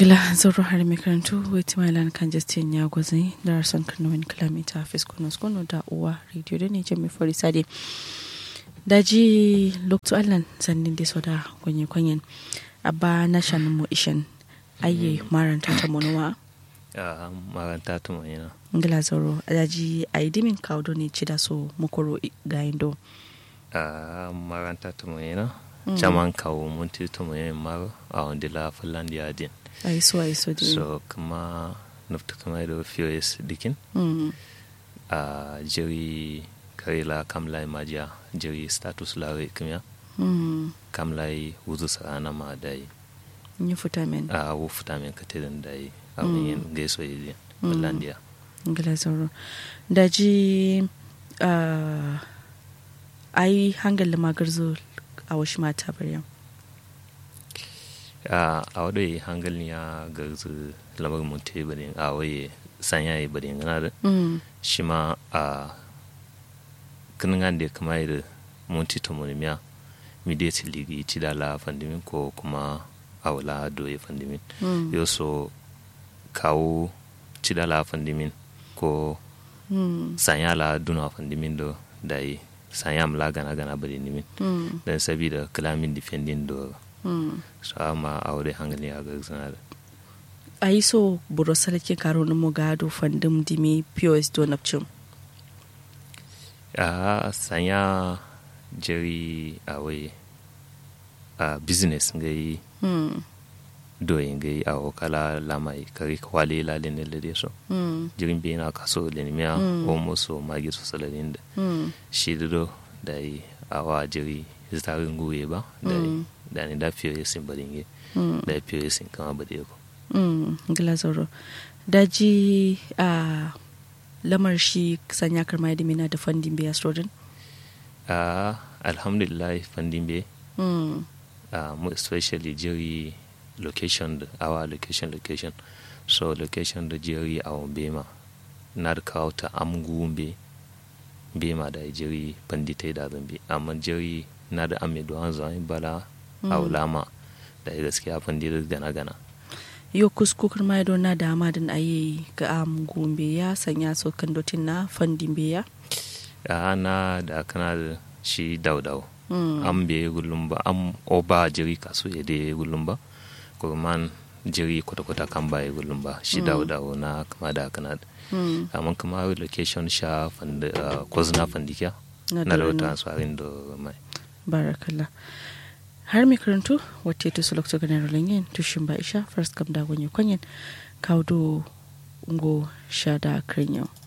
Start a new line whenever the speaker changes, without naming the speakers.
gila zoro har mai karantu wait my land kan justin ya gwazi da rasan karnawin kilomita hafiz kunos kuno da uwa radio da ne jami fari sade daji lokto allan sannin da soda kwenye kwenyen abba na shanin mu ishan ayye maranta ta monowa
a maranta ta mai na
ngila zoro daji a dimin kawo ne ci da so mukoro ga indo
a maranta ta mai na caman kawo mun ti ta mai mar a wanda la finlandia din
ai so ai so din
so kuma nufta kama da fiyos dikin
Mm.
a jiri karela kamlai majiya jiri status lare kimya
Mm.
kamlai wuzu sarana ma da yi
Ni futa men
a wufuta min katirin da yi a wani gaiso yi finlandia
ngila zoro daji uh, ai hangal magarzo a wasu mata baryam
a a wadda yi hangalin ya garzu lamar mutu bane a waye sanya yi bane gana da
Mm.
shi ma a kinin da kama yi da munti to monimiya midiyati ligi ci da la fandimin ko kuma a wala doye fandimin
Mm.
yau so kawo ci da la fandimin ko
Mm.
sanya la duna fandimin do da yi sanya mla gana gana bane nimin
Mm.
don sabida kalamin defending do
Mm.
so ama a wadda hangalin ya garzu na da
a yi so buro sarki karo na mugado fandum dimi pos donapcin
a sanya jeri awai a business ngai
Mm.
doyin ngai a wakala lamai kari kwale lalin da lade so
Mm.
jirin bi na kaso da nimiya
Mm.
o muso magi so saladin da
Mm.
shi da do da yi a wa jiri zitarin guye ba da yi
Mm.
da ni da fiye sin badin
Mm.
da fiye sin kama bade ko
Mm. ngila zoro daji a lamar shi sanya karma da mina da fandin biya strodin
a alhamdulillah fandin be
Mm.
uh, mo- especially jiri location da our location location so location da jiri a bema na da kawo ta amgu be bema da jiri bandita da zambi amma jiri na da ame do an zai bala a ulama da gaskiya bandita gana gana
yo kusku karma da na dama din ayi ga am gombe ya sanya so kandotin na fandin biya
a na da kana da shi daudau
Mm.
an be gullum ba am oba jiri kaso ya de gullum ba kurman jiri kwata-kwata kan ba ya gullum ba shi daudawo na kama da kana da
Mm.
amma kuma location sha fanda uh, kwazna fandikiya
Na
na da
dole na.
wata tsarin da mai
barakallah har mai karantu wata ta su lokacin ganin rolin tushin ba isha first kam da gwanyo kwanyen kawo do ngo sha da kirin yau